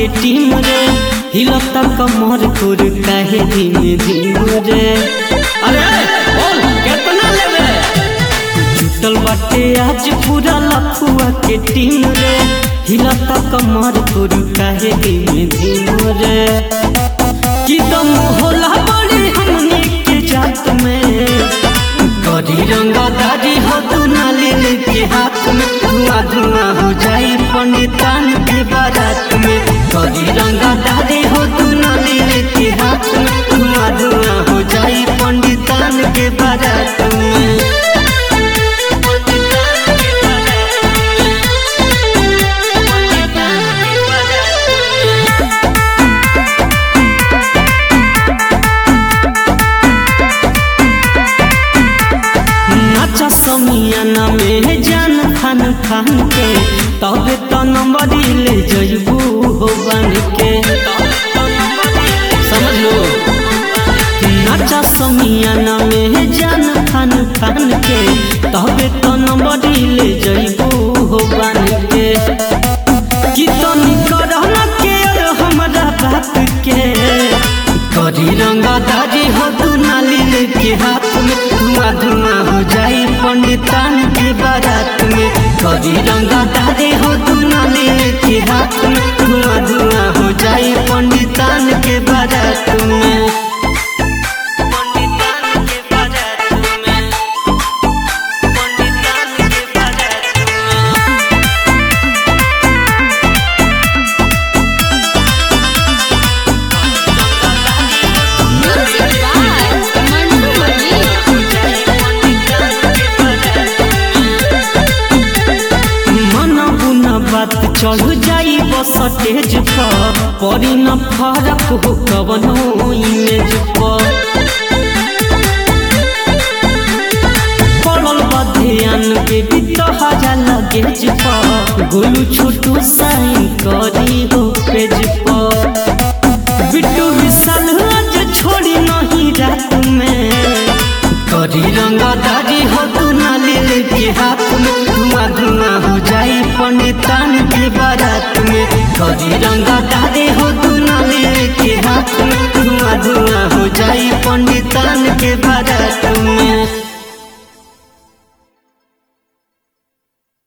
के टीम रे हिलता कमर तोर काहे धीमे धीमे रे अरे बोल कितना लेबे जुटल बाटे आज पूरा लफुआ के टीम रे हिलता कमर तोर काहे धीमे धीमे रे कि दम होला बड़ी हमनी के जात में करी रंगा दादी हो तू नाली के हाथ में धुआं धुआं हो जाई पंडितान के बारात में करी रंगा दादी हो तू नाली के हाथ में धुआं धुआं हो जाई पंडितान के बारात में नाचा समियाना में जान खान खान के तबे तो नंबर ले जइबू हो बन के समझ लो नाचा समियाना में जान खान खान के तबे तो नंबर ले जइबू हो बन के कि तनी करना के हमरा बात के करी रंगा दाजी हो तू नाली लेके हाथ में धुआं धुआं हो जाई पंडितान के बारात में करी रंगा दादी हो तू नाली लेके हाथ में धुआं धुआं हो जाई पंडितान के बारात में पंडितान के बारात में पंडितान के बारात में Music by Mandu मन बुना बात चढ़ जाई बस स्टेज पर पड़ी न फरक हो कवनो इमेज पर पड़ल बा ध्यान के भी तो हजा लगेज पर गोलू छोटू साइन करी हो पेज पर बिट्टू विशाल आज छोड़ी नहीं रात में करी रंगा दादी हो तू नाली लेके हाथ में धुआं धुआं हो जाई पंडितान के बारात में करी रंगा दादी हो तू नाली लेके हाथ में धुआं धुआं हो जाई पंडितान के बारात में